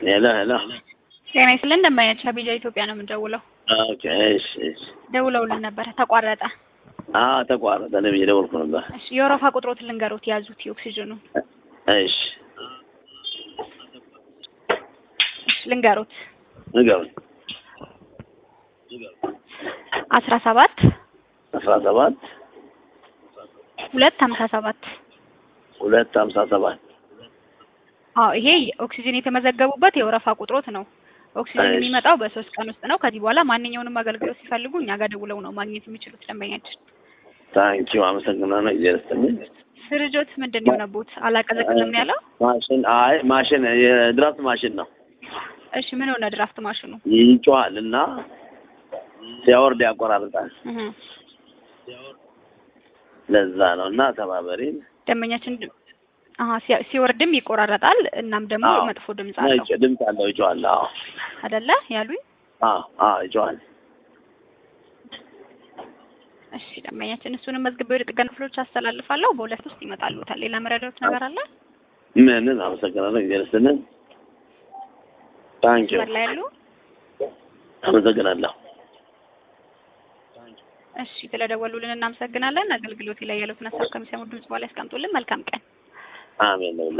ሄሎ ሄሎ። ጤና ይስጥልን እንደማያች አቢጃ ኢትዮጵያ ነው የምንደውለው። ኦኬ እሺ እሺ። ደውለውልን ነበረ ተቋረጠ። አዎ ተቋረጠ። እኔም እየደወልኩ ነበር። እሺ የወረፋ ቁጥሮትን ልንገሩት ያዙት የኦክሲጅኑ እሺ እሺ ልንገሩት ንገሩኝ። አስራ ሰባት አስራ ሰባት ሁለት ሀምሳ ሰባት ሁለት ሀምሳ ሰባት አዎ ይሄ ኦክሲጅን የተመዘገቡበት የወረፋ ቁጥሮት ነው። ኦክሲጅን እሺ። የሚመጣው በሶስት ቀን ውስጥ ነው። ከዚህ በኋላ ማንኛውንም አገልግሎት ሲፈልጉ እኛ ጋር ደውለው ነው ማግኘት የሚችሉት ደንበኛችን። ታንኪዩ አመሰግናለሁ። እግዚአብሔር ይስጥልኝ። ስርጆት ምንድን ነው የሆነቦት? አላቀዘቅዝም ነው ያለው። ማሽን አይ ማሽን የድራፍት ማሽን ነው። እሺ ምን ሆነ ድራፍት ማሽኑ? ይጮሃል እና ሲያወርድ ያቆራርጣል። እህ ለዛ ነው እና ተባበሪን። ደንበኛችን ድ- አሀ ሲ- ሲወርድም ይቆራረጣል። እናም ደግሞ አዎ። መጥፎ ድምጽ አለው ነጭ ድምፅ አለው። ይጮሃል። አዎ አይደለ ያሉኝ? አዎ አዎ ይጮሃል። እሺ ደንበኛችን እሱንም መዝግቤ ወደ ጥገና ክፍሎች አስተላልፋለሁ። በሁለት ውስጥ ይመጣሉታል። ሌላ መረዳት ነገር አለ? ምንም አመሰግናለሁ። እግዚአብሔር ይስጥልኝ። ታንኪዩ መስመር ላይ ያሉ አመሰግናለሁ። እሺ ስለደወሉልን እናመሰግናለን። አገልግሎት ላይ ያሉትን ሀሳብ ከሚሰሙ ድምጽ በኋላ ያስቀምጡልን። መልካም ቀን። አሜን ነው